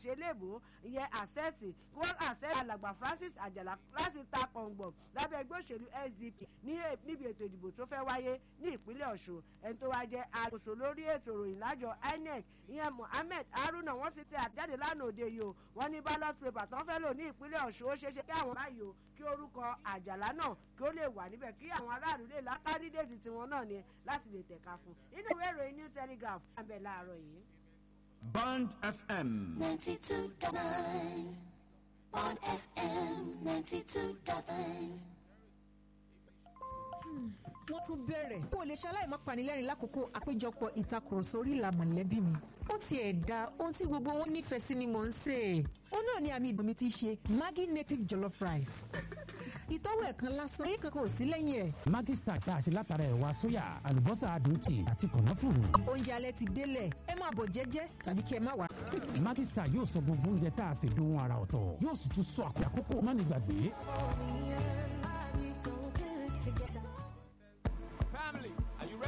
àṣẹ léèbó ìyẹn àṣẹ́ẹ̀tì kí wọ́n àṣẹ alàgbà francis àjàlá láti ta pọ̀ngbọ̀n lábẹ́ ẹgbẹ́ òṣèlú sdp níbi ètò ìdìbò tó fẹ́ wáyé ní ìpínlẹ̀ ọ̀ṣun ẹni tó wá jẹ́ àkóso lórí ètò ìròyìn lájọ inec ìyẹn mohammed haruna wọ́n ti tẹ àjáde lánàá òde yìí o wọ́n ní ballot paper tán fẹ́ lò ní ìpínlẹ̀ ọ̀ṣun ó ṣeéṣe kí àwọn báyìí o kí orúkọ àjàlá náà kí ó lè wà níbẹ̀ kí àwọn aráàlú lè lá kádídéètì tiwọn náà ni láti lè tẹ̀ka fún nínú ìwé ìròyìn new telegraph àbẹ̀ láàárọ̀ yìí. Band FM. 92.9 Bond FM 92.9. wọ́n tún bẹ̀rẹ̀ kó o lè ṣaláì má panilẹ́rìn lákòókò àpéjọpọ̀ ìtakùrọ̀sọ orí ìlà mọ̀lẹ́bí mi. ó tiẹ̀ da ohun tí gbogbo wọn nífẹ̀ẹ́ sí ni mò ń sè é. ó náà ni àmì ìdùnnú ti ṣe maggi native jollof rice. ìtọ́wò ẹ̀kan lásán yín kankan ò sí lẹ́yìn ẹ̀. Maggi Star tá a ṣe látara ẹ̀wà sóyà àlùbọ́sà adùnkì àti kànáfùrù. oúnjẹ alẹ́ ti délẹ̀ ẹ máa bọ̀ jẹ́jẹ́ tàbí kí ẹ má wá. Maggi Star yóò sọ gbogbo oúnjẹ tá a ṣe dohun ara ọ̀tọ̀ yóò sì tún sọ àkókò mọ́nìgbàgbé.